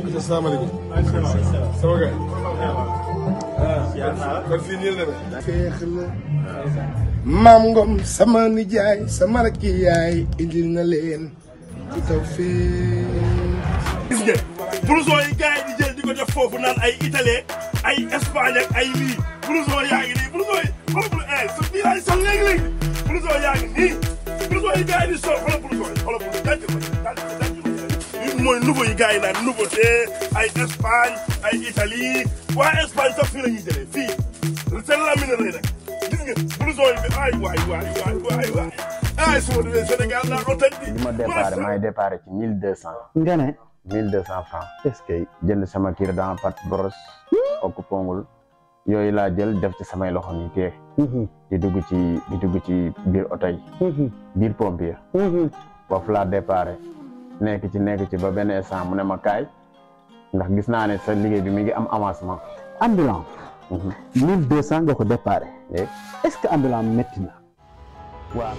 asalaamaaleykum. sama gars. ah kon fii nii la demee. feex la. maam Ngom sama nijaay sama rakki yaay indil na leen ci taw feex. gis nga blouson yi gars yi di jël di ko def foofu naan ay italien ay espagne ak ay lii blouson yaa ngi nii blouson yi xoolal blouson eh sa bii laay sol léegi-léegi blouson yaa ngi nii blouson yi gars yi di sol xoolal blouson yi xoolal blouson daj ko daj ko daj ko lii mooy nouveau yi gars yi naan nouveauté ay espagne ay italie waa espagne sax fii la ñuy jëlee fii seen lamine lay nag gis nga blouson yi bi ay waay waay waay waay waay ay su ma demee Sénégal naa ko tëj bi ma déparé maay déparé ci mille deux cent nga ne mille deux cent francs est-ce que jënd sama kir dans pat brosse okk pongul yooyu laa jël def ci samay loxo nii tee di dugg ci di dugg ci biir oto yi biir pompier foofu laa déparé nekk ci nekk ci ba benn instant mu ne ma kaay ndax gis naa ne sa liggéey bi mi ngi am avancement ambulant mille deux cent nga ko déparé Eh, est-ce que ambulant métti na waaw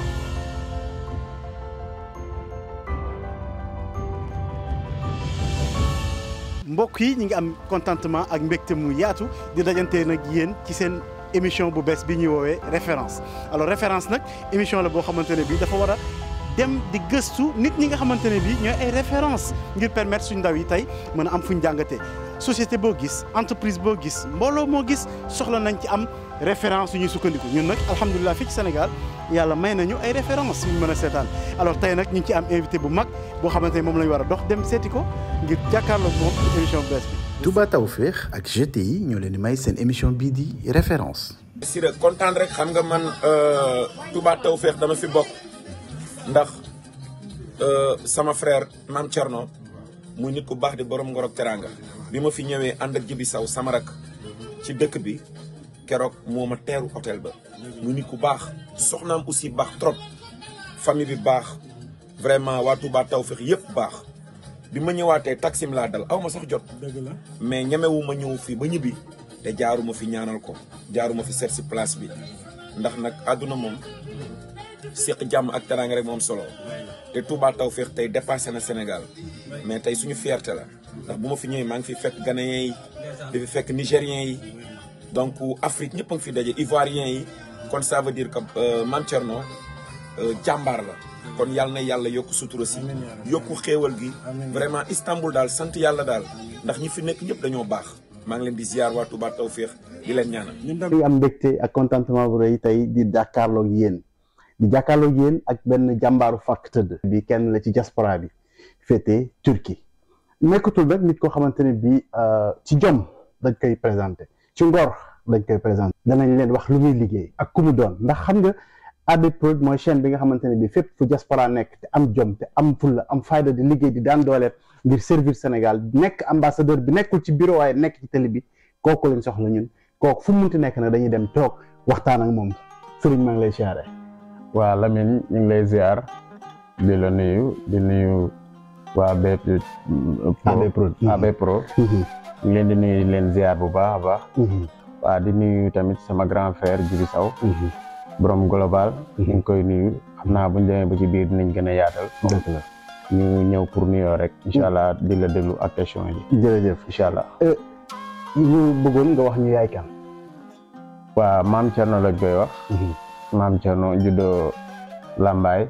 mbokk yi ñi ngi am contentement ak mbégte mu yaatu di dajante nag yéen ci seen émission bu bees bi ñuy woowee référence alors référence nag émission la boo xamante ne bii dafa war a dem di gëstu nit ñi nga xamante ne bii ñooy ay référence ngir permettre suñu ndaw yi tey mën a am fu ñu jàngatee société boo gis entreprise boo gis mbooloo moo gis soxla nañ ci am référence yu ñuy sukkandiku ñun nag alhamdulilah fii ci Sénégal yàlla may nañu ay référence yu ñu mën a seetaan alors tey nag ñu ngi ci am invité bu mag boo xamante ne moom la ñu war a dox dem seeti ko ngir jàkkaarloog moom ci émission bu bees bi. Touba Tawfekh ak GTI ñoo leen di may seen émission bii di référence Sira kontaan rek xam nga man Touba Tawfekh dama fi bokk ndax sama frère maam Thierno muy nit ku baax di borom ngor ak teraanga bi ma fi ñëwee ànd ak Jibi Saw sama rak ci dëkk bi keroog moo ma teeru hôtel ba muy nit ku baax soxnaam aussi baax trop famille bi baax vraiment waa Touba Tawfekh yëpp baax bi ma ñëwaatee taxim laa dal aw ma sax jot mais ñemewu ma ñëw fii ba ñibbi te jaaruma fi ñaanal ko jaaruma fi seet si place bi ndax nag àdduna moom séq jàmm ak teraanga rek moom solo te Touba Tawfekh tey dépassé na Sénégal mais tey suñu fierté la ndax bu ma fi ñëwee maa ngi fi fekk ghanéens yi di fi fekk nigériens yi donc Afrique ñëpp a ngi fi daje ivoiriens yi kon ça veut dire que euh, Mame Thierno euh, jàmbaar la kon yàlla na yàlla yokk sutura si yokku xéewal gi vraiment Istanbul daal sant yàlla daal ndax ñi fi nekk ñëpp dañoo baax maa ngi leen di ziar waa Touba Tawfekh di leen ñaanal di am mbégte ak contentement bu rëy tey di jàkkaarloog yéen di jàkkaarloog yéen ak benn jàmbaaru fàkk tëdd bi kenn la ci diaspora bi féete Turquie nekkatul rek nit koo xamante ne bi ci jom dañ koy présenté ci ngor dañ koy présenté danañ leen wax lu muy liggéey ak ku mu doon ndax xam nga AD Prod mooy chaîne bi nga xamante ne bi fépp fu diaspora nekk te am jom te am fulla am fayda di liggéey di daan dooleet ngir servir Sénégal nekk ambassadeur bi nekkul ci bureau waaye nekk ci télé bi kooku lañ soxla ñun kooku fu mu munti nekk nag dañuy dem toog waxtaan ak moom sëriñ maa ngi lay siyaare waa Lamine ñu ngi lay ziar di la nuyu di nuyu waa BP AD Prod AB Pro ñu ngi leen di nuyu di leen ziar bu baax a baax waa di nuyu tamit sama grand frère Djibi Saw borom global ñu ngi koy nuyu xam naa buñ demee ba ci biir dinañ gën a yaatal dëgg la ñu ñëw pour nuyoo rek incha allah di la déglu ak question yi jërëjëf incha allah ñu bëggoon nga wax ñu yaay kan waa maam Thierno lañ koy wax maam Thierno juddoo Lambaay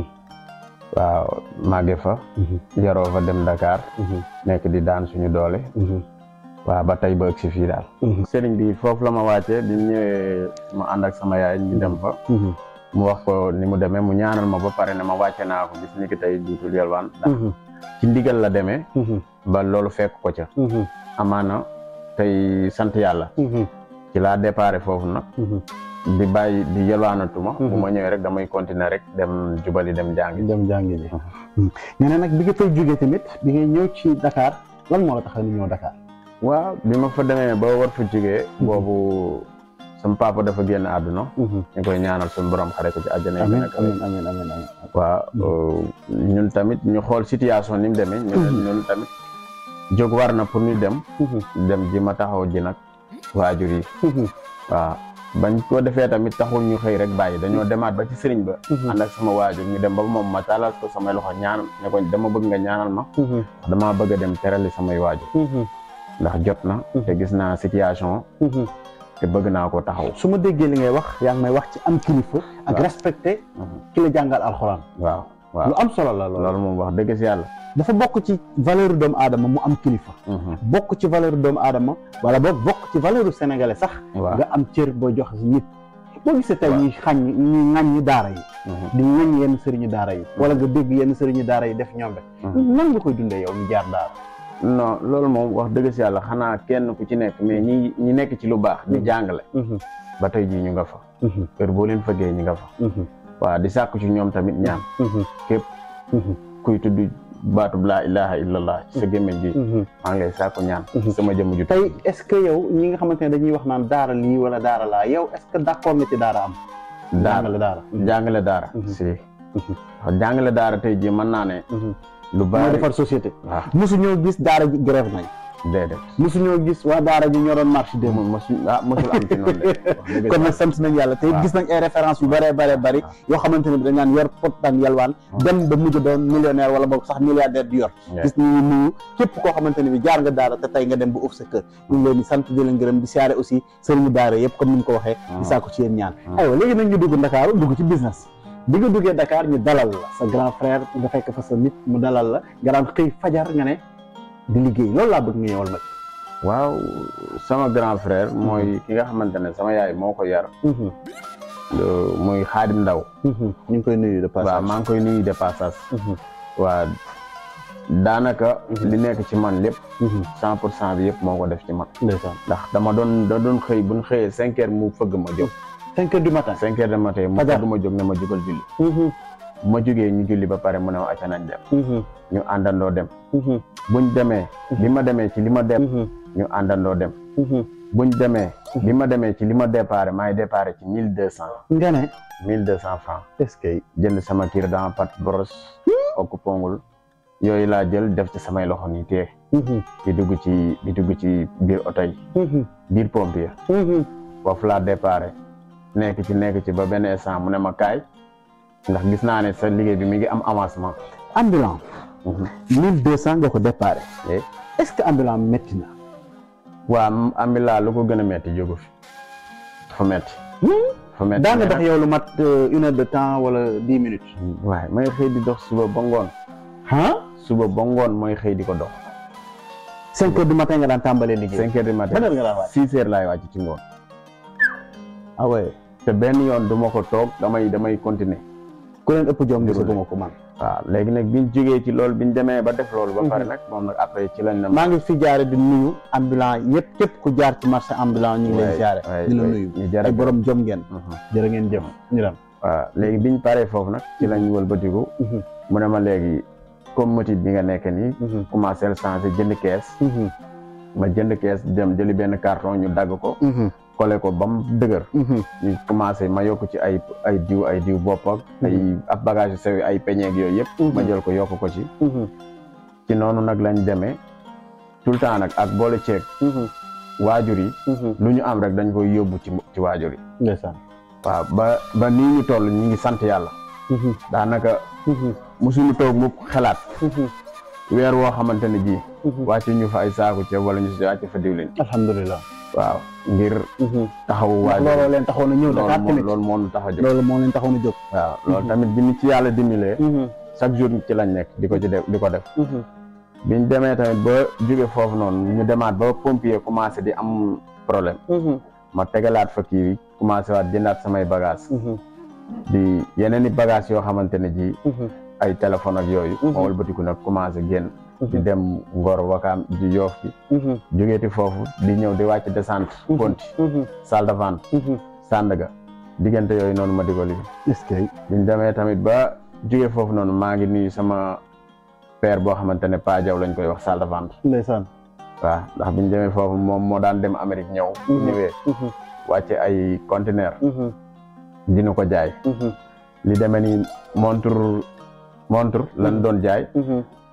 waaw màgge fa yaroo fa dem Dakar nekk di daan suñu doole waaw ba tey ba ëgg si fii daal sëriñ bi foofu la ma wàccee bi ñëwee ma ànd ak sama yaay ñu dem fa mu wax ko ni mu demee mu ñaanal ma ba pare ne ma wàcce naa ko bis ni ki tey duutul yalwaan ndax ci ndigal la demee ba loolu fekk ko ca amaana tey sant yàlla ci laa déparé foofu nag di bàyyi di yalwaanatuma bu ma ñëwee rek damay continuer rek dem jubali dem jàngi dem jàngi ji nga ne nag bi nga fay jógee tamit bi ngay ñëw ci Dakar lan moo la tax ni ñëw Dakar waaw bi ma fa demee ba war fa jógee boobu sama papa dafa génn àdduna ñu koy ñaanal suñu borom xare ko ci àjjana yi amiin nekk amiin amiin amiin amiin waaw ñun tamit ñu xool situation ni mu demee ñu ñun tamit jóg war na pour ñu dem dem ji ma taxaw ji nag waajur yi waaw bañ ko defee tamit taxul ñu xëy rek bàyyi dañoo demaat ba ci sëriñ ba ànd ak sama waajur ñu dem ba moom ma taalal ko samay loxo ñaan ne ko dama bëgg nga ñaanal ma ndax damaa bëgg a dem terali samay waajur ndax jot na te gis naa situation te bëgg naa ko taxaw su ma déggee li ngay wax yaa ngi may wax ci am kilifa ak waaw. respecté ki la jàngal alxuraan waaw waaw lu am solo la loolu loolu moom wax dëgg si yàlla dafa bokk ci valeur doomu aadama mu am kilifa bokk ci valeur doomu aadama wala boog bokk ci valeur sénégalais sax waaw nga am cër boo jox nit boo gisee tey waaw. ñuy xañ ñuy ŋàññi daara yi di ŋañ yenn sëriñu daara yi wala nga dégg yenn sëriñu daara yi def ñoom rek nan nga koy dundee yow ñu jaar daara non loolu moom wax dëgg si yàlla xanaa kenn ku ci nekk mais ñi ñi nekk ci lu baax di jàngale ba tey jii ñu nga fa heure boo leen fëggee ñu nga fa waaw di sàkku ci ñoom tamit ñaan képp kuy tudd baatub laa ilaha illallah ci sa gémmiñ gi maa ngi lay sàkku ñaan ci sama jëmm ju tey est-ce que yow ñi nga xamante ne dañuy wax naan daara lii wala daara laa yow est-ce que d'accord nga ci daara am daara jàngale daara jàngale daara Mhm. si wax jàngale daara tey jii mën naa ne lu mooy bari defar société waaw mosu ñoo gis daara ji grève nañ déedéet mosu ñoo gis waa daara ji ñoo doon marche démb mo mosu ah mosul am ci noonu de wax dëgg kon nag si sant nañ yàlla te waaw. gis nañ ay référence yu bëree bëree bëri yoo xamante ne bi dañ naan yor pot daan yalwaan dem ba mujj doon millionnaire wala boog sax milliardaire di yor Yeah. gis nañu nuyu képp koo xamante ne bi jaar nga daara te tey nga dem ba uf sa kër ñu ngi leen di sant di leen gërëm di siyaare aussi sëriñu daara yëpp comme ni mu ko waxee di saako ci yéen ñaan aywa léegi nag ñu dugg Ndakaaru dugg ci business bi nga duggee Dakar ñu dalal la sa grand frère nga fekk fa sa nit mu dalal la nga daan xëy fajar nga ne di liggéey loolu laa bëgg nga ñëwal ma waaw sama grand frère mooy ki nga xamante ne sama yaay moo ko yar ci euh, muy xaadim ndaw ñu ngi koy nuyu de waaw passage maa ngi koy nuyu de passage waa daanaka li nekk ci man lépp cent pour cent bi yëpp moo ko def ci man ndeysaan ndax dama doon da doon xëy bu ñu xëyee cinq heures mu fëgg ma jóg cinq heures du matin cinq heures de matin mu Fajar. fëgg ma jóg ne ma jugal julli bu ma jógee ñu julli ba pare mu ne ma acca nañ dem ñu àndandoo dem buñ demee bi ma demee ci li ma dem ñu àndandoo dem buñ demee bi ma demee ci li ma déparé maay déparé ci mille deux cent nga ne mille deux cent francs est-ce que jënd sama kir dama pat boros okk pongul yooyu laa jël def ci samay loxo nii tee di dugg ci di dugg ci biir oto yi biir pompier foofu laa déparé nekk ci nekk ci ba benn instant mu ne ma kaay ndax gis naa ne sa liggéey bi mi ngi am avancement ambulant mille deux cent nga ko déparé Eh. est-ce que ambulant métti na waa ambilaa lu ko gën a metti jógu fi dafa metti dafa metti daa nga mais dox yow lu mat euh, une heure de temps wala dix minutes nag- waaye may xëy di dox suba ba ngoon ah suba ba ngoon mooy xëy di ko dox cinq heures du matin nga daan tàmbalee liggéey cinq heures du matin ban heure nga daan wàcc six heures laay wàcc ci ngoon ah ouais te benn yoon du ma ko toog damay damay continuer ku leen ëpp jom Di gisaguma rouler. ko man waaw léegi nag biñ jógee ci loolu biñ demee ba def loolu ba pare nag moom nag après ci lañ ne maa ngi fi jaare di nuyu ambulant yëpp képp ku jaar ci marché ambulant ñu ngi leen waay, jaare waay, di la waay, nuyu ñu jar ay borom jom ngeen Mhm. jërë ngeen jëf ñu dem waaw léegi biñ paree foofu nag ci lañ wëlbatiku Mhm. mu ne ma léegi comme motif bi nga nekk nii commencé changé jënd kees ma jënd kees dem jëli benn carton ñu dagg ko collé ko ba mu dëgër ñu commencé ma yokk ci ay ay diw ay diw bopp ak ay ab bagage yu sew yi ay peñeeg yooyu yëpp ma jël ko yokk ko ci ci noonu nag lañ demee tout le temps nag ak boole ceeb waajur yi lu ñu am rek dañ koy yóbbu ci ci waajur yi ndeysaan waaw ba ba nii ñu toll ñu ngi sant yàlla daanaka musuñu toog mukk xalaat weer woo xamante ne ji wàcc ñu fa ay saaku ceeb wala ñu si wàcc fa diwlin alhamdulilah waaw ngir taxawu ndax waajur looloo leen taxoon a ñëw loolu Dakar moo tamit loolu moo ñu tax a jóg loolu moo leen taxoon a jóg waaw loolu tamit bi ñu ci yàlla dimbalee chaque jour ci lañ nekk di ko ci def di ko def biñ demee tamit ba jóge foofu noonu ñu demaat ba pompier commencé di am problème ma tegalaat fa kii bi commencé waat jëndaat samay bagage di yeneen i bagage yoo xamante ne ji ay téléphone ak yooyu ma wëlbatiku nag commencé génn di dem Ngor Wakaam di Yoof bi jógeeti foofu di ñëw di wàcc descente Ponti salle de vente Sandaga diggante yooyu noonu ma di ko liggéey est-ce que biñ demee tamit ba jóge foofu noonu maa ngi nuyu sama père boo xamante ne Pa Diaw lañ koy wax salle de vente ndeysaan waaw ndax biñ demee foofu moom moo daan dem Amérique ñëw bu ñëwee wàcce ay conteneur dina ko jaay li demee ni montre montre lan doon jaay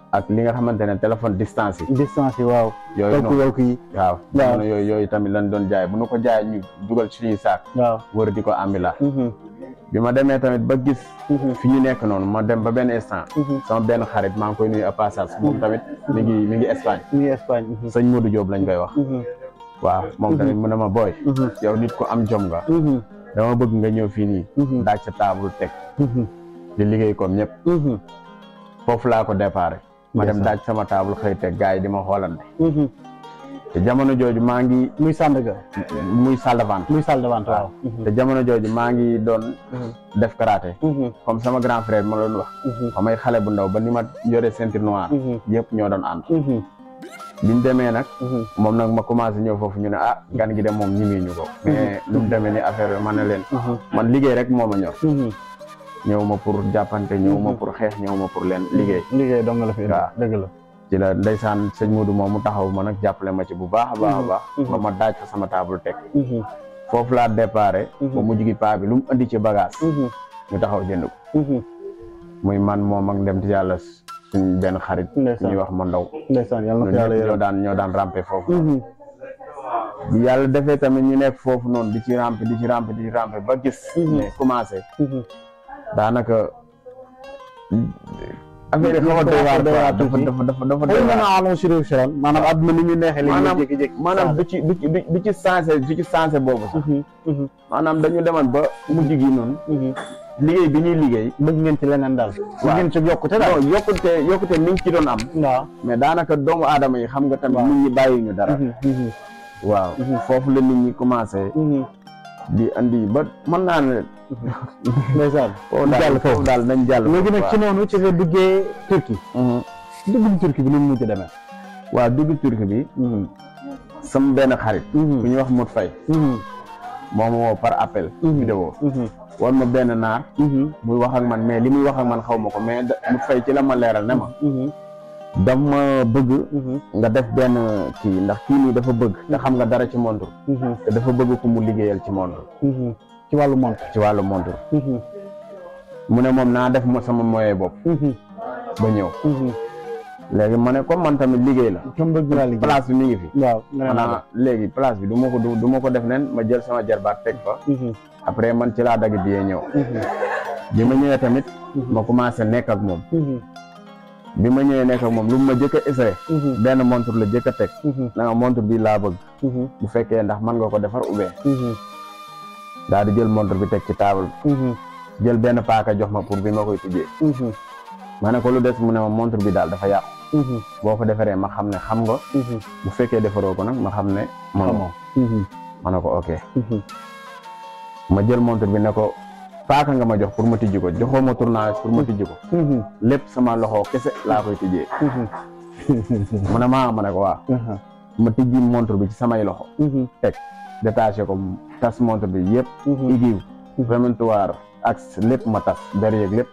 ak li nga xamante ne téléphone distance yi distance yi waaw yooyu walku noonu walku yi waaw waaw. jamono yooyu yooyu tamit lañ doon jaay bu nu ko jaay ñu dugal ci suñuy saak waaw wër di ko ambila Mhm, bi ma demee tamit ba gis mhm, fi ñu nekk noonu ma dem ba benn instant mhm. sama benn xarit maa ngi koy nuyu à passage moom tamit mi ngi mi ngi Espagne ñu ngi Espagne mhm, sëñ Modou Diop lañ koy wax mhm, waaw moom tamit mu ne ma booy mhm, yow nit ko am jom nga mhm, dama bëgg nga ñëw fii nii mhm, daaj sa table teg mhm, di liggéey comme ñëpp mhm, foofu laa ko déparé ma dem Ndeysaan. daaj sama table xëy teg gars yi di ma xoolante mhm. te jamono jooju maa ngi muy Sandaga muy salle de vente muy salle de vente waaw te jamono jooju maa ngi doon Mhm. def karaté Mhm, comme sama grand frère ma doon wax mhm, ba may xale bu ndaw ba ni ma yore ceinture noire mhm, yëpp ñoo doon ànd mhm, biñ demee nag mhm. moom nag ma commencé ñëw foofu ñu ne ah gan gi de moom ñimi ñu ko mais lu mu demee ni affaire bi ma ne leen Mhm, man liggéey rek moo ma ñor mhm. ñëw ma pour jàppante ñëw ma pour xeex ñëw ma pour leen liggéey liggéey dong nga la fi indi waaw. dëgg la ci la ndeysaan sëñ Modou moom mu taxaw ma nag jàppale ma ci bu baax a baax a baax Mhm. ba ma daaj fa sama table teg Mhm, foofu laa déparé Mhm. ba mujj gi paa bi lu mu andi ci bagage mhm, ñu taxaw jënd ko mhm. muy man moom ak dem ci yàlla suñ benn xarit Ndeysaan. ñuy wax ma ndaw ndeysaan yàlla na ñun ko yàlla ñëpp ñoo yërëm daan ñoo daan rampe foofu Mhm, bi yàlla defee tamit ñu nekk foofu noonu di ci rampe di ci rampe di ci rampe ba gis Mhm. ne commencé mhm. daanaka affaire yi xaw a doy waar doy waar quoi dafa tuuti. dafa dafa dafa doy xëy na waar naa amoon sur siran maanaam àdduna ni ñu neexee léegi maanaam jékki-jékki maanaam du ci du ci du du ci sensé du ci sensé boobu sax Mhm, mhm, maanaam dañu demoon ba mujj gi noonu mhm. liggéey bi ñuy liggéey bëgg ngeen ci leneen daal bëgg ngeen ci yokkute daal non yokkute yokkute mi ngi ci doon am waaw mais daanaka doomu aadama yi xam nga tamit Waaw. nit ñi bàyyi ñu dara Mhm, mhm, waaw foofu la nit ñi commencé mhm. di andi ba mën naa ne ndeysaan foofu daal foofu daal nañ jàll léegi nag ci noonu ci nga duggee Turquie Mhm. duggum Turquie bi ni mu mujj demee waaw dugg turki bi sama benn xarit bu Mhm, ñuy wax Modou Faye mhm, moo ma woo par appel Mhm. vidéo mhm, wan ma benn naar mhm, muy wax ak man mais li muy wax ak man xaw ma ko mais da- Modou Faye ci la ma leeral ne ma mhm, daf ma bëgg mhm, nga def benn kii ndax kii nii dafa bëgg te xam nga dara ci montre mhm, te dafa bëgg ku mu liggéeyal ci montre mhm. ci wàllu montre ci wàllu montre Mhm, mu ne moom naa def mo sama moyen bopp mhm, ba ñëw mhm. léegi ma ne comme man tamit liggéey la comme bëgg naa liggéey place bi mi ngi fi waaw nga ne naa maanaam léegi place bi du ma ko du du ma ko def nen ma jël sama jarbaat teg fa Mhm, après man ci laa dagg biyee ñëw mhm, bi ma ñëwee tamit Mhm. ma commencé nekk ak moom mhm, bi ma ñëwee nekk ak moom lu mu ma jëkk a essayé mhm, benn montre la jëkk a teg mhm, na nga montre bi laa bëgg mhm, bu fekkee ndax mën nga ko defar oubien mhm, daal di jël montre bi teg ci table mhm, bi jël benn paaka jox ma pour bi ma koy tijjee mhm, ma ne ko lu des mu ne ma montre bi daal dafa yàqu mhm, boo ko defaree ma xam ne xam nga mhm. bu fekkee defaroo ko nag ma xam ne man Xamoo. Mhm, ma ne ko ok mhm, ma jël montre bi ne ko paaka nga ma jox pour ma tijji ko joxoo ma tournage pour ma tijji ko mhm, lépp sama loxo kese laa koy tijjee mhm, mu ne maa ma ne ko waaw mhm, ma tijji montre bi ci samay loxo mhm, détaché ko tas montre bi yëpp mhm. igiw rementoir ak lépp ma tas derrière lépp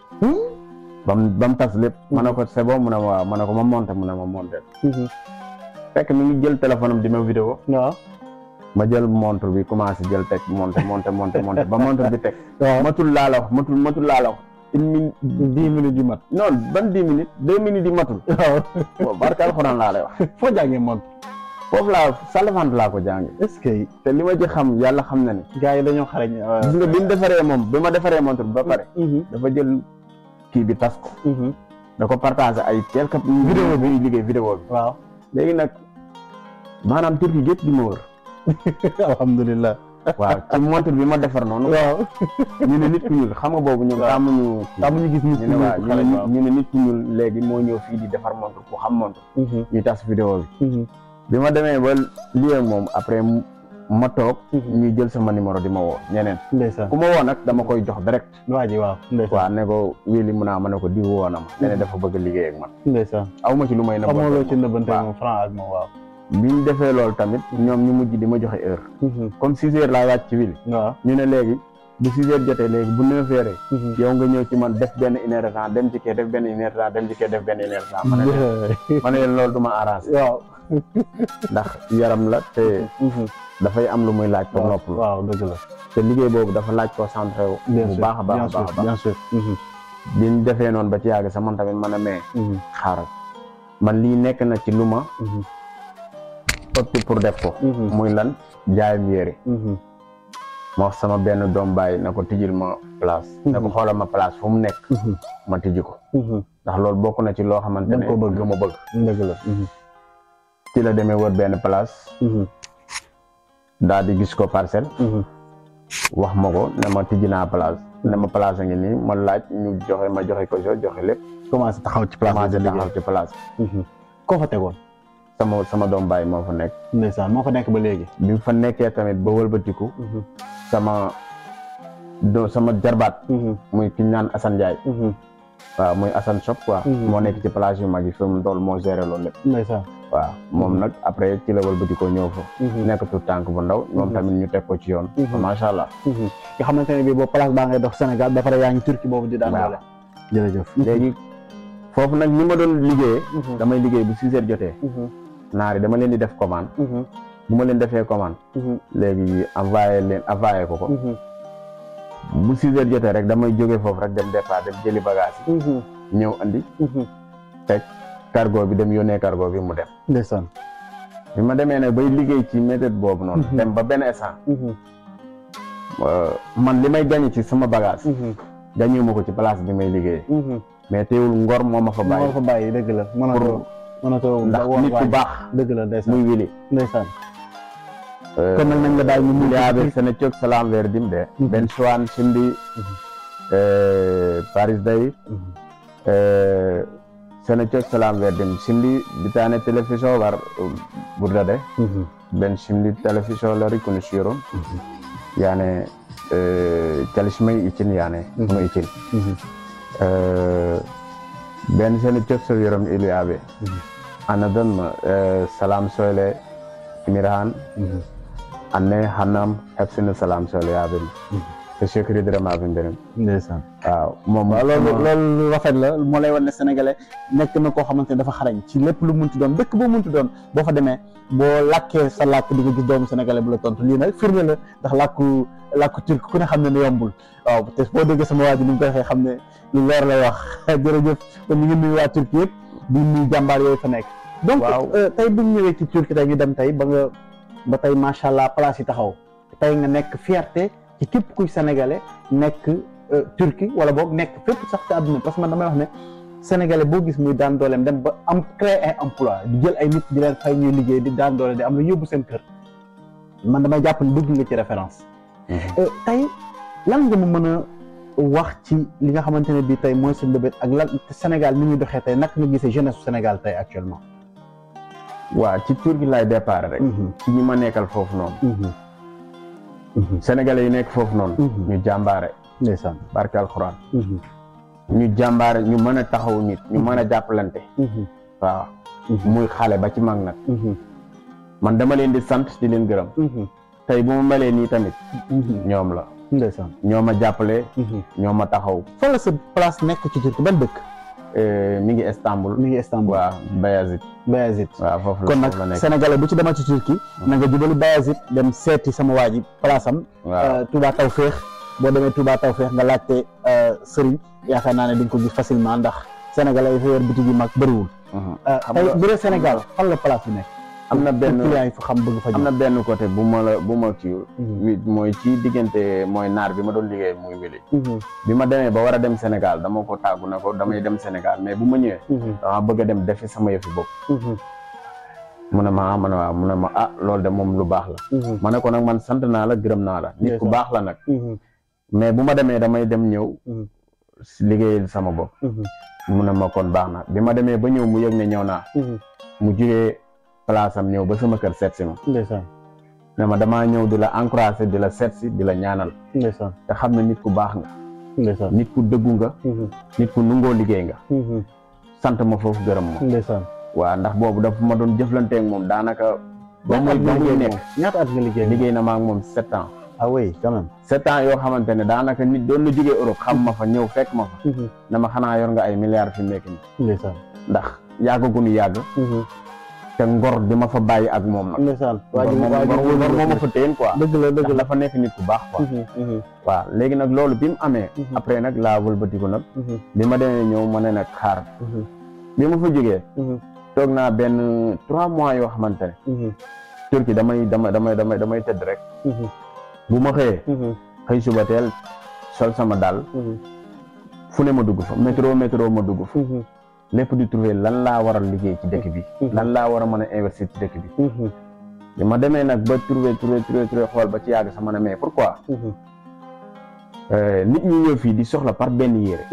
bam ba mu tas lépp ma ne ko c'est bon mu ne ma waaw ma ne ko ma monté mu ne ma monté Mhm. fekk mi ngi jël téléphone am di ma vidéo waaw ma jël montre bi commencé jël teg monté monté monté monté ba montre bi teg waaw matul laa la wax matul matul laa la wax une minute dix minutes yu mat non ban dix minutes deux minutes yi matul waaw bon barke alxuraan laa lay wax foo jàngee montre foofu laa salafant laa ko jàngi est-ce que te li ma ci xam yàlla xam na ni gars yi dañoo xarañ gis nga bi mu defaree moom bi ma defaree montre bi ba pare Mhm, dafa jël kii bi tas ko mhm. da ko partagé ay quelques vidéo bi liggéey vidéo bi waaw léegi nag maanaam turki gépp di ma wër alhamdulilah waaw ci montre bi ma defar noonu waaw ñu ne nit ku ñuul xam nga boobu ñoom Waaw. tàmmuñu tam ñu gis nit ñu ne waaw ñu ne xarañ nit- waaw ñu ne nit ku ñuul léegi moo ñëw fii di defar montre ku xam montre Mhm, ñuy tas vidéo bi mhm, bi ma demee ba lii ak moom après mu- ma toog Mhm. ñuy jël sama numéro di ma woo ñeneen ndeysaan ku ma woo nag dama koy jox direct waa ji waaw ndeysaan waaw ne ko wii li mun naa ma ne ko di woo na ma ne ne dafa bëgg liggéey ak man ndeysaan aw ma ci lu may nëbbante xamoo loo ci nëbbante waaw. moom franc ak moom waaw bi ñu defee loolu tamit ñoom ñu mujj di ma joxe heure Mhm, comme six heures laa wàcc ci wili waaw ñu ne léegi bu six heures jotee léegi bu neuf heures Mhm. yow nga ñëw ci man def benn une heure de temps dem ci kee def benn une heure de temps dem ci kee def benn une heure de temps ma ne leen ma ne leen loolu du ma arrangé waaw ndax yaram la te Mhm, dafay am lu muy laaj pour waaw noppalu waaw dëgg la te liggéey boobu dafa laaj concentré wu bien bu sûr baax a baax bien a sûr baax a baax bien sûr Mhm, biñ defee noonu ba ci yàgg sax man tamit man a mee mhm, xaaral man lii nekk na ci lu ma opté pour def ko muy lan jaayam yére ma wax sama benn doom bàyyi na ko tijjil ma place na ko xoolal ma place fu mu nekk ma tijji ko ndax loolu bokk na ci loo xamante ne ko bëgg. lu ma bëgg dëgg la ci la demee wër benn place daal di gis ko parcelle wax ma ko ne ma tijji naa place ne ma place a ngi nii ma laaj ñu joxe ma joxe ko so joxe lépp commencé taxaw ci place commencé bi taxaw ci place koo fa tegoon sama sama doom bàyyi moo fa nekk ndeysaan moo fa nekk ba léegi bi mu fa nekkee tamit ba wëlbatiku sama do sama jarbaat muy ki ñu naan Assane Ndiaye waaw muy Assane Shop quoi moo nekk ci place yu mag yi fi mu toll moo géré loolu lépp ndeysaan waaw moom nag après ci la wëlbatikoo ñëw fa nekk tout tànk bu ndaw ñoom tamit ñu teg ko ci yoon macha allah nga xamante ne bii boobu place baa ngay dox Sénégal ba pare yaa ngi Turquie boobu di daan Waaw. doole jërëjëf léegi foofu nag ni ma doon liggéeyee damay liggéey bu six heures jotee naari dama leen di def commande bu ma leen defee commande léegi envoyé leen envoyé ko ko bu six heures jotee rek damay jógee foofu rek dem départ dem jëli bagage yi ñëw andi teg cargo bi dem yónnee cargo bi mu dem ndeysaan bi ma demee nag bay liggéey ci méthode boobu noonu dem ba benn instant euh, man li may gagné ci sama bagage gagné ma ko ci place bi may liggéey mais teewul ngor moo ma fa moo bàyyi fa bàyyi dëgg la mënatoo mënatoo ndax nit ku baax dëgg la ndeysaan muy wili ndeysaan kon nag nañ la daal ñu mu yaaɓe sene cok salam verdimɓe ɓen sowan simbi paris dayi sene cok salam verdim simbi bitane télévision war ɓurdade ɓen simdi télévision lari kono siron yani calismay icin yani kono icin ɓen sene cok so wirom iluyaɓe anadon salam soyle imirahan anne hannam hefsino salam solo yaɓen so sécuritéram aɓe mbiren ndeysaan waaw moom waaw loolu loolu lu rafet la moo lay wan ne sénégalais nekk na koo xamante ne dafa xarañ ci lépp lu munti doon dëkk boo munti doon boo fa demee boo làkkee sa làkk di nga gis doomu sénégalais bu la tontu lii nag firnde la ndax làkku làkku turc ku ne xam ne ne yombul waaw te boo déggee sama waa ji ni mu ko waxee xam ne lu leer lay wax jërëjëf kon ñu ngi nuyu waa turc yëpp di nuyu jàmbaar yooyu fa nekk donc Waaw. euh, tey bu ñu ñëwee ci turc tey ñu dem tey ba nga ba tey macha allah place yi taxaw tey nga nekk fierté ci képp kuy sénégalais nekk euh, Turquie wala boog nekk fépp sax ci àdduna parce que man damay wax ne sénégalais boo gis muy daan dooleem dem ba am créer ay emploi di jël ay nit di leen fay ñuy liggéey di daan doole di am lu yóbbu seen kër man damay jàpp ne dugg nga ci référence Euh, tey lan nga ma mën a wax ci li nga xamante ne bii tey mooy sa mbébét ak lan Sénégal ni muy doxee tey naka nga gisee jeunesse su Sénégal tey actuellement. waaw ci tur gi lay départ rek ci ñi ma nekkal foofu noonu sénégalais yi nekk foofu noonu ñu jàmbaare ndeysaan. barke alxuraan ñu jàmbaare ñu mën a taxaw nit ñu mën a jàppalante waaw muy xale ba ci mag nag man dama leen di sant di leen gërëm tey bu ma melee nii tamit ñoom la ndeysaan. ñoo ma jàppale ñoo ma taxaw fan la sa place nekk ci Turquie ban dëkk. Euh, mi ngi Istanbul mi ngi Istanbul. waaw Bayazit Bayazit. waaw foofu la kon nag foofu la nekk sénégalais bu ci demal ci Turquie na nga jubali Bayazit dem seeti sama waa ji place am. waaw Touba Tawféex boo demee Touba Tawféex nga laajte Serigne yaakaar naa ne di nga ko gis facilement ndax sénégalais yi fa yor bitig yu mag bëriwul. Mhm. xam tey nga bu dee Sénégal fan la place bi nekk. am na benn client yi fa xam bëgg fa am na benn côté bu ma la bu ma kii Mhm. wi mooy ci diggante mooy naar bi ma doon liggéey muy wili bi ma demee ba war a dem Sénégal dama ko tàggu na ko damay dem Sénégal mais bu ma ñëwee dama bëgg a dem defi sama yëfi bopp mu ne ma ah ma ne waaw mu ne ma ah loolu de moom lu baax la ma ne ko nag man sant naa la gërëm naa la nit ku Ndeysaan. baax la nag mais bu ma demee damay dem ñëw Mhm. si liggéeyal sama bopp mu ne ma kon baax na bi ma demee ba ñëw mu yëg ne ñëw naa mu jugee place am ñëw ba sama kër seet si ma ndeysaan ne ma damaa ñëw di la encouragé di la seet si di la ñaanal ndeysaan te xam ne nit ku baax nga ndeysaan nit ku dëggu nga nit ku nungoo liggéey nga sant ma foofu gërëm ma ndeysaan waaw ndax boobu dafa ma doon jëflanteeg moom daanaka ba muy ba muy nekk ñaata at nga liggéey liggéey na ma ak moom sept ans ah oui quand même sept ans yoo xamante ne daanaka nit doon na jógee Europe xam ma fa ñëw fekk ma fa dama xanaa yor nga ay milliards fi mu nekk nii ndeysaan ndax yàggagunu yàgg te ngor di ma fa bàyyi ak moom nag ndeysaan waa ngor ji moom waa ji ngor ngor moo ma fa téyen quoi dëgg la dëgg ndax la dafa nekk nit ku baax quoi waaw léegi nag loolu bi mu amee Mhm. après nag laa wëlbatiku nag bi ma demee ñëw ma ne nag xaar bi ma fa jógee toog naa benn trois mois yoo xamante ne Turquie damay dama damay damay damay tëdd rek bu ma xëyee xëy suba teel sol sama daal fu ne ma dugg fa métro métro ma dugg fa lépp di trouver lan laa war a liggéey ci dëkk bi lan laa war a mën a investir ci dëkk bi bi ma demee nag ba trouver trouver trouver trouver xool ba ci yàgg sama ne mais pourquoi nit ñi ñëw fii di soxla par benn yére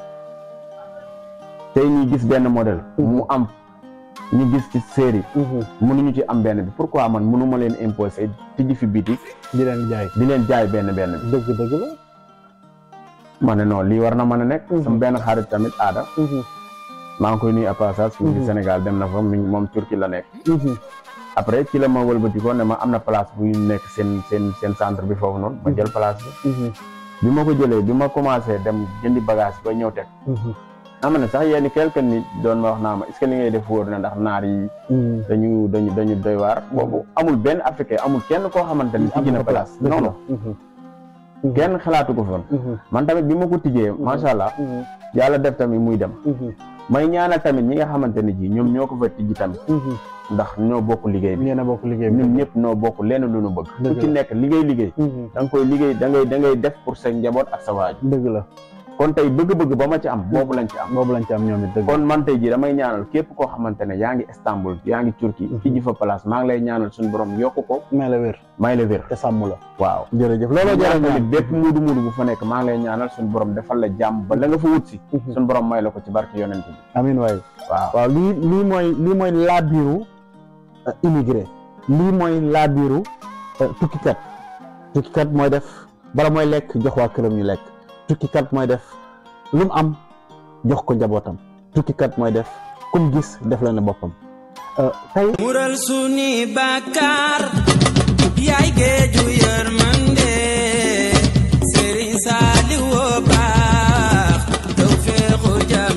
tey ñuy gis benn modèle mu am ñu gis ci série mënuñu ci am benn bi pourquoi man mënuma leen imposer tijji fi biti di leen jaay di leen jaay benn benn bi dëgg dëgg la ma ne non lii war na mën a nekk sama benn xarit tamit aada maa ngi koy nuyu à passage fii ci Sénégal dem na fa mi moom Turquie la nekk après ci la ma wëlbatikoo ne ma am na place bu nekk seen seen seen centre bi foofu noonu ma jël place bi bi ma ko jëlee bi ma commencé dem jëndi bagage ba ñëw teg am na sax yenn quelques nit doon ma wax naa ma est-ce que li ngay def wóor na ndax naar yi dañu dañu dañu doy waar boobu amul benn africain amul kenn koo xamante ni tijji na place non non kenn xalaatu ko foon man tamit bi ma ko tijjee macha allah yàlla def tamit muy dem may ñaanal tamit ñi nga xamante ni ji ñoom ñoo ko fa tijji tamit ndax ñoo bokk liggéey bi ñeena bokk liggéey bi ñun ñëpp ñoo bokk lenn lu ñu bëgg ku ci nekk liggéey liggéey da nga koy liggéey da ngay da ngay def pour sa njaboot ak sa waaju dëgg la kon tey bëgg-bëgg ba ma ci am boobu lañ ci am boobu lañ ci am ñoom it dëgg kon man tey ji damay ñaanal képp koo xamante ne yaa ngi Istanbul yaa ngi Turquie tijji fa place maa ngi lay ñaanal suñu borom yokk ko may la wér may la wér te sàmm la waaw jërëjëf looloo jaral tamit bépp muudu muudu bu fa nekk maa ngi lay ñaanal suñu borom defal la jàmm ba la nga fa wut si suñu borom may la ko ci barke yonent bi amin waay waaw waaw lii lii mooy lii mooy laabiru immigré lii mooy laabiru tukkikat tukkikat mooy def bala mooy lekk jox waa këram ñu lekk tukkikat mooy def lu mu am jox ko njabootam tukkikat mooy def kum gis def la ne boppam tey mural suni bàkkaar yaay géeju yërmande sëriñ Saaliw woo baax taw feexu jam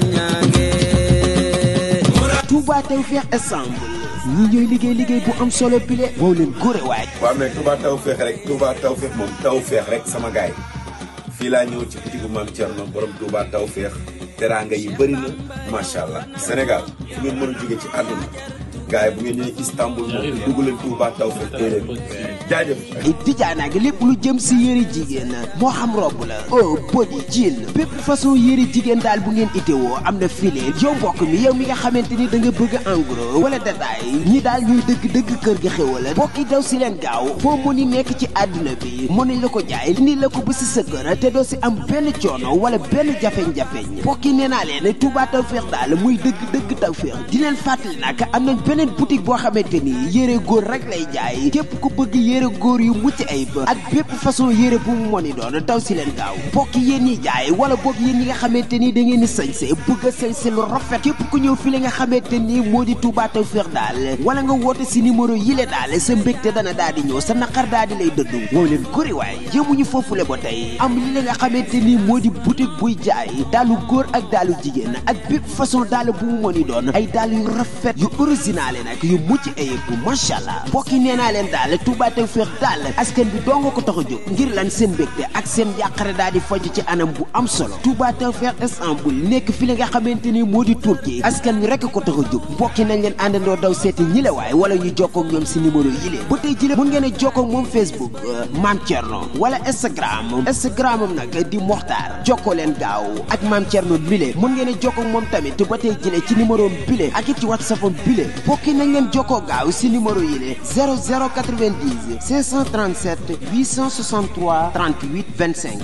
ñaange Touba Tawfekh Ensemble ñi ñooy liggéey liggéey bu am solo bile wow leen góore waay waaw mais Touba Tawfekh rek Touba Tawfekh moom Tawfekh rek sama gaay fii laa ñëw ci bitigu Maam Thierno borom Touba Tawfekh teraanga yi bëri na macha allah Sénégal fu ngeen mën a jóge ci àdduna gars yi bu ngeen ñëwee Istanbul moom dugg leen Touba Tawfekh tey leen jaajëf dijaanaa ngi lépp lu jëm si yëre jigéen moo xam robb la oh body jean bépp façon yëre jigéen daal bu ngeen itewoo am na file yow mbokk mi yow mi nga xamante ni da nga bëgg en gros wala détail ñi daal ñuy dëgg-dëgg kër ga xewala mbokk yi daw si leen gaaw foo mu ni nekk ci àdduna bi mën nañ la ko jaay ni la ko ba si sa kër te doo si am benn coono wala benn jafeñ-jafeñ mbokk yi nee naa leen Touba Tawfekh daal muy dëgg-dëgg Tawfekh di leen fàttali nag am nañ beneen boutique boo xamante ni yëre góor rek lay jaay képp ku bëgg yére góor yu mucc ayib ak bépp façon yére bu mu mën doon daw si leen gaaw mbokk yéen ñi jaay wala boog yéen ñi nga xamante ni da ngeen di sañse bëgg a sañse lu rafet képp ku ñëw fi la nga xamante ni moo di Touba Tawfekh daal wala nga woote si numéro yi le daal sa mbégte dana daal di ñëw sa naqar daal di lay dëddu woo leen góri waay yëmuñu foofule ba tey am li la nga xamante ni moo di boutique buy jaay daalu góor ak daalu jigéen ak bépp façon daal bu mu mën doon ay daal yu rafet yu original nag yu mucc ayib macha allah mbokk yi nee naa leen daal Touba Tawfekh daal askan bi doo nga ko tax a jóg ngir lan seen mbégte ak seen yàqare daal di faju ci anam bu am solo Touba Tawfekh Istanbul nekk fi la nga xamante ni moo di Turquie askan wi rekk ko tax a jóg mbokk yi nañ leen àndandoo daw seeti ñi la waay wala ñu jokkoo ak ñoom si numéro yi lee ba tey jile mun ngeen a jokkoo ak moom Facebook Mame Thierno wala Instagram Instagram am nag di Mokhtar jokkoo leen gaaw ak Mame Thierno bile mun ngeen a jokkoo ak moom tamit ba tey jile ci numéro bile ak it ci WhatsApp am bile mbokk yi nañ leen jokkoo gaaw si numéro yi lee 0090 537 863 38 25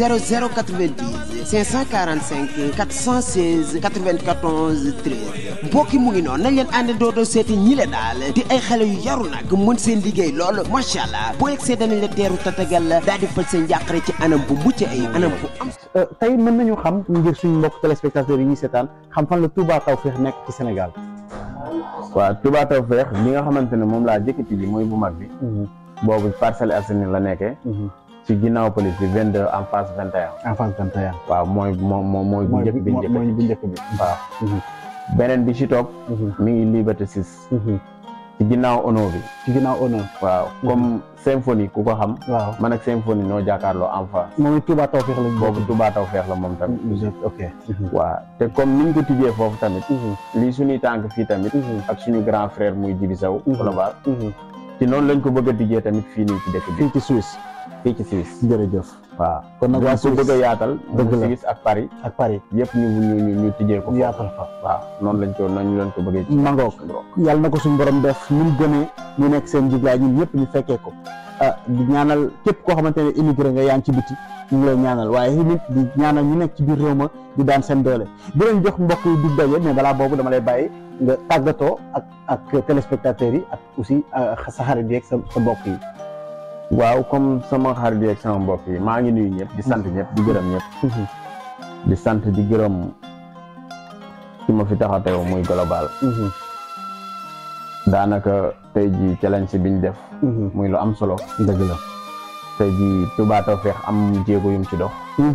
0090 545 416 94 13 mbokki mu ngi noonu nañ leen àndandoo doo seeti ñi le daal di ay xale yu yaru nag mën seen liggéey lool macha allah boo yegsee danañ la teeru tatagal la daal di faj seen njàqare ci anam bu mucc ay anam bu am tey mën nañu xam ngir suñu mbokk téléspectateurs yi ñuy seetaan xam fan la Touba Tawfekh nekk ci Sénégal waaw Touba Tawfekh li nga xamante ne moom laa jëkkati ji mooy bu mag bi boobu Parcelles Assainies la nekkee ci ginnaaw police bi 22 en face 21 en face 21 waaw mooy moom moom mooy bu njëkk bi njëkk mooy bu njëkk bi waaw beneen bi ci topp mi ngi Liberté 6 ci ginnaaw ono bi ci ginnaaw honneur waaw comme symphonie ku ko xam waaw man ak symphonie noo jàkkaarloo en face moom it Touba Tawfekh lañ boobu Touba Tawfekh la moom tamit ok waaw te comme niñ ko tijjee foofu tamit lii suñuy tànk fii tamit ak suñu grand frère muy Jibi Sow global ci noonu lañ ko bëgg a tijjee tamit fii nii ci dëkk bi fii ci Suisse fii ci Suisse jërëjëf waaw kon nag waa dañ ko Suisse bëgg a yaatal dëgg la Suisse ak Paris ak Paris yëpp ñu ñu ñu ñu tijjee ko ñu yaatal fa waaw noonu lañ ko noonu lañ ko bëggee ci mangook yàlla na ko suñu borom def ñu gënee ñu nekk seen jiglaay ñun ñëpp ñu fekkee ko ah di ñaanal képp koo xamante ne immigré nga yaa ngi ci biti ñu ngi lay ñaanal waaye tamit di ñaanal ñu nekk ci biir réew ma di daan seen doole di leen jox mbokk yi di daje mais balaa boobu dama lay bàyyi nga tàggatoo ak ak téléspectateurs yi ak aussi sa xarit yi ak sa sa mbokk yi waaw comme sama xarit yi ak sama mbokk yi maa ngi nuyu ñëpp di sant ñëpp di gërëm ñëpp di sant di gërëm ki ma fi tax a teew muy global daanaka tey ji challenge biñ def muy lu am solo dëgg la tey ji Touba Tawfekh am jéego yum ci dox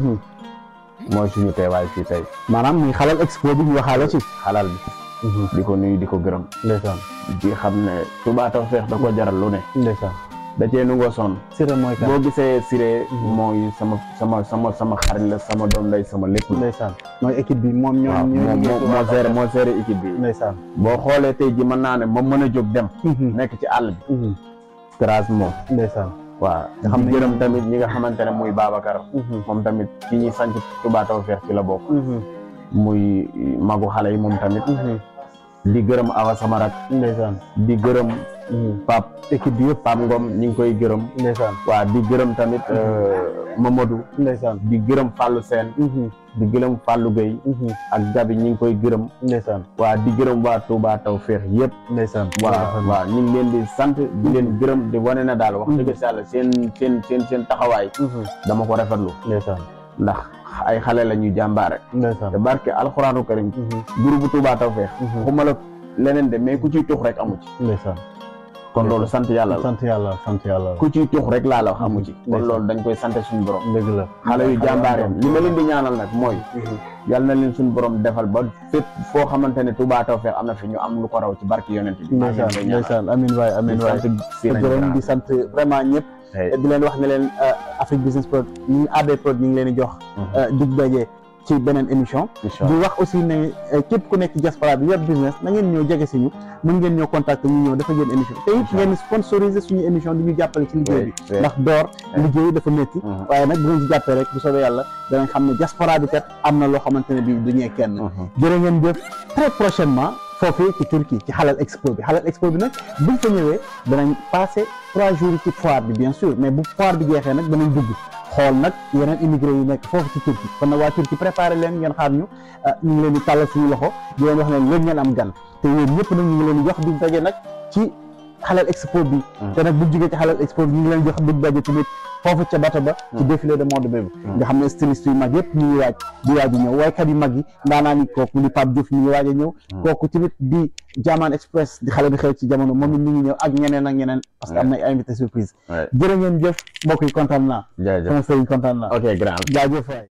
mooy suñu teewaay fii tey maanaam muy xalal expo bi ñu waxaale ci xalal bi di ko nuyu di ko gërëm ndeysaan di xam ne Touba Tawfekh da ko jaral lu ne ndeysaan da cee nu ngoo sonn Siré mooy kan boo gisee Siré mooy sama sama sama sama xarit la sama doom lay sama lépp la ndeysaan mooy équipe bi moom ñoo waaw ñoo moom moo moo géré moo géré équipe bi ndeysaan boo xoolee tey ji mën naa ne moom mën a jóg dem nekk ci àll bi grâce moom ndeysaan waaw nga xam ne gërëm tamit ñi nga xamante ne muy Babacar moom tamit ki ñuy sanc Touba Tawfekh ci la bokk muy magu xale yi moom tamit di gërëm Awa sama rak ndeysaan di gërëm Pape équipe bi yëpp Pape Ngom ñi ngi koy gërëm ndeysaan waaw di gërëm tamit Mamadou ndeysaan di gërëm Fallou Sène di gërëm Fallou Gueye ak Gabi ñi ngi koy gërëm ndeysaan waa di gërëm waa Touba Tawfekh yëpp ndeysaan waaw waaw ñu ngi leen di sant di leen gërëm di wane na daal wax dëgg yàlla seen seen seen seen taxawaay dama ko rafetlu ndeysaan ndax ay xale la ñuy jàmbaare ndeysaan te barke alxuraanu karim groupe bu Touba Tawfekh xuma la leneen de mais ku ciy tux rek amu ci ndeysaan kon loolu sant yàlla la sant yàlla sant yàlla ku ciy tux rek laa la wax amu ci kon ndeysaan. loolu dañ koy sant suñu borom dëgg la xale yu jàmbaare li ma leen di ñaanal nag mooy yàlla na leen suñu borom defal ba fépp foo xamante ne Touba Tawfekh am na fi ñu am lu ko raw ci barke yonent bi maa ngi leen ndeysaan koy ñaanal. ndeysaan amin waay amin di waay sant di Siré gërëm Grand. di sant vraiment ñëpp Hey. di leen wax ne leen Afrique Business Prod ñu ngi AB Prod ñu ngi leen di jox dig daje ci beneen émission Incha di allah wax aussi ne eh, képp ku nekk ci diaspora bi yor business na ngeen ñëw jege si ñu mën ngeen ñëw contacter ñu ñëw dafa ngeen émission te it ngeen sponsoriser suñu émission di ñu jàppale ci liggéey bi oui. ndax door liggéey dafa métti Mhm. waaye nag bu ngeen ci jàppee rek bu soobee yàlla danañ xam ne diaspora bi kat am na loo xamante ne bi du ñee kenn jërë ngeen jëf très prochainement foofii ci Turquie ci Halal Expo bi Halal Expo bi nag buñ fa ñëwee danañ passé trois jours ci foire bi bien sûr mais bu foire bi jeexee nag danañ dugg xool nag yeneen immigré yi nekk foofu ci Turquie kon nag waa Turquie préparé leen ngeen xaar ñu ah, ñu ngi leen di tàllal suñu loxo di leen wax ne yéen ngeen am gan te yéen ñëpp nag ñu ngi leen di jox di daje nag ci Halal Expo bi te nag bu jógee ci Halal Expo bi ñu ngi leen jox di daje tamit foofu ca bato ba ci défilé de mode boobu nga xam ne styliste yu mag yëpp ñu ngi waaj di waaj a ñëw waykat yu mag yi ndaanaa ni kooku di Pape Diouf ñu ngi waaj a ñëw kooku tamit di Jaman Express di xale bi xew ci jamono moom it ñu ngi ñëw ak ñeneen ak ñeneen parce que am na ay invité surprise Ouais. jërë ngeen jëf mbokk yi kontaan naa jaajëf sama sëriñ kontaan naa ok grand jaajëf waay